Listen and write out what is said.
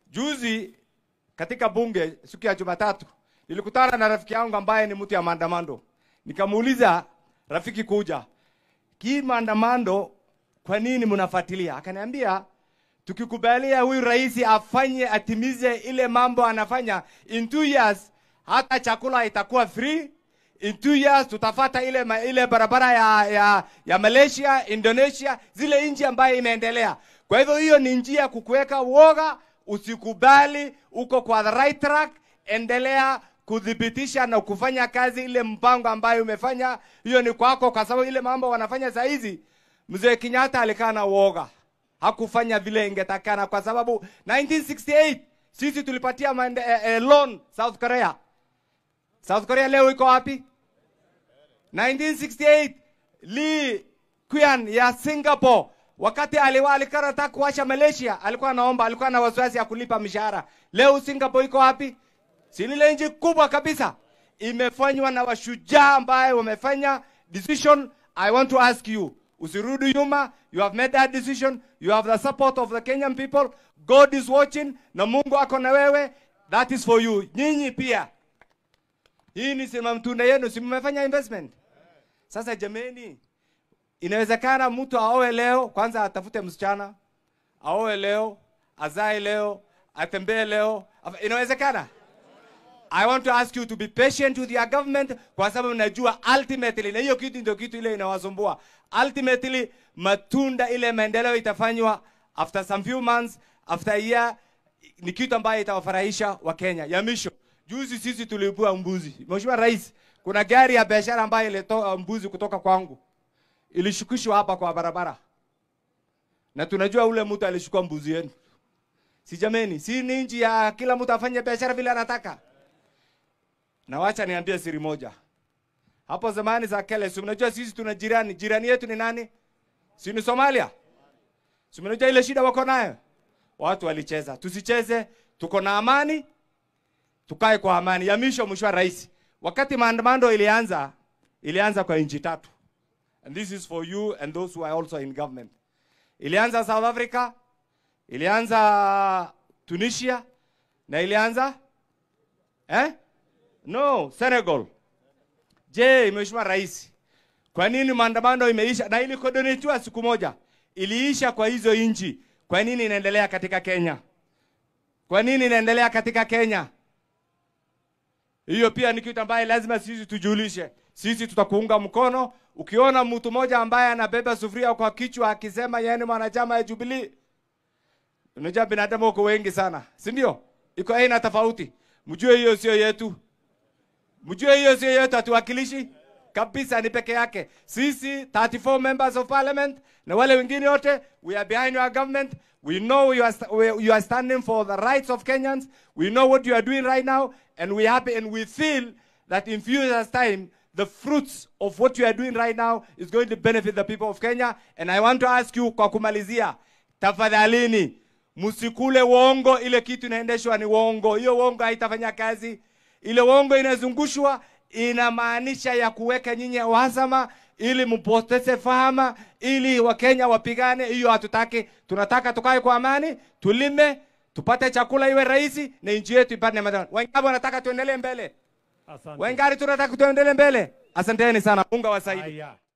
Juzi katika bunge siku ya Jumatatu nilikutana na rafiki yangu ambaye ni mtu ya maandamano. Nikamuuliza rafiki, kuja hii maandamano, kwa nini mnafuatilia? Akaniambia tukikubalia huyu rais afanye atimize ile mambo anafanya in two years, hata chakula itakuwa free. In two years tutafata ile, ma- ile barabara ya, ya, ya Malaysia, Indonesia, zile nchi ambayo imeendelea. Kwa hivyo hiyo ni njia ya kukuweka uoga, usikubali, uko kwa the right track, endelea kudhibitisha na kufanya kazi ile mpango ambayo umefanya. Hiyo ni kwako, kwa sababu ile mambo wanafanya saa hizi, mzee Kenyatta alikaa na uoga hakufanya vile ingetakana kwa sababu 1968 sisi tulipatia mande, eh, eh, loan South Korea. South Korea leo iko wapi? 1968 Lee Kuan ya Singapore wakati aliwa alikata kuacha Malaysia, alikuwa anaomba, alikuwa na wasiwasi ya kulipa mishahara. Leo Singapore iko wapi? Si ni ile nchi kubwa kabisa, imefanywa na washujaa ambaye wamefanya decision. I want to ask you, usirudi nyuma. You have made that decision. You have the support of the Kenyan people. God is watching, na Mungu ako na wewe. That is for you. Nyinyi pia, hii ni sema mtunda yenu, si mmefanya investment. Sasa jameni, inawezekana mtu aoe leo, kwanza atafute msichana, aoe leo, azae leo, atembee leo. Inawezekana? I want to ask you to be patient with your government kwa sababu najua ultimately, na hiyo kitu ndio kitu ile inawasumbua. Ultimately matunda ile maendeleo itafanywa after some few months, after a year, ni kitu ambayo itawafurahisha wa Kenya. Ya misho, juzi sisi tuliibua mbuzi. Mheshimiwa Rais, kuna gari ya biashara ambayo ilitoa mbuzi kutoka kwangu, ilishukishwa hapa kwa barabara, na tunajua ule mtu alishukua mbuzi yenu. Si jameni, si ni nchi ya kila mtu afanye biashara vile anataka. Na wacha niambie siri moja. Hapo zamani za kale, si mnajua sisi tuna jirani. Jirani yetu ni nani? Si ni Somalia? Si mnajua ile shida wako nayo? Watu walicheza. Tusicheze, tuko na amani, tukae kwa amani. Ya misho mheshimiwa rais. Wakati maandamano ilianza, ilianza kwa nchi tatu. And this is for you and those who are also in government. Ilianza South Africa, ilianza Tunisia na ilianza eh? No, Senegal. Je, Mheshimiwa Rais, kwa nini maandamano imeisha na ilikodonetiwa siku moja iliisha kwa hizo nchi? Kwa nini inaendelea katika Kenya? Kwa nini inaendelea katika Kenya? Hiyo pia ni kitu ambaye lazima sisi tujulishe. Sisi tutakuunga mkono. Ukiona mtu mmoja ambaye anabeba sufuria kwa kichwa akisema yeye ni mwanachama ya Jubilee, unajua binadamu wako wengi sana, si ndio? Iko aina tofauti. Mjue hiyo sio yetu. Mjue hiyo sio yetu, hatuwakilishi kabisa, ni peke yake. Sisi 34 members of parliament na wale wengine wote, we are behind your government. We know you are, st- we- you are standing for the rights of Kenyans. We know what you are doing right now, and we happy and we feel that in few years' time, the fruits of what you are doing right now is going to benefit the people of Kenya. And I want to ask you kwa kumalizia, tafadhalini msikule uongo. Ile kitu inaendeshwa ni uongo, hiyo uongo haitafanya kazi. Ile uongo inazungushwa inamaanisha ya kuweka nyinyi uhasama ili mpoteze fahama, ili Wakenya wapigane. Hiyo hatutaki. Tunataka tukae kwa amani, tulime, tupate chakula iwe rahisi na nchi yetu ipate maendeleo. Wengapi wanataka tuendelee mbele? Asante. Wengari tunataka tuendelee mbele. Asanteni sana. Mungu awasaidie. Haya.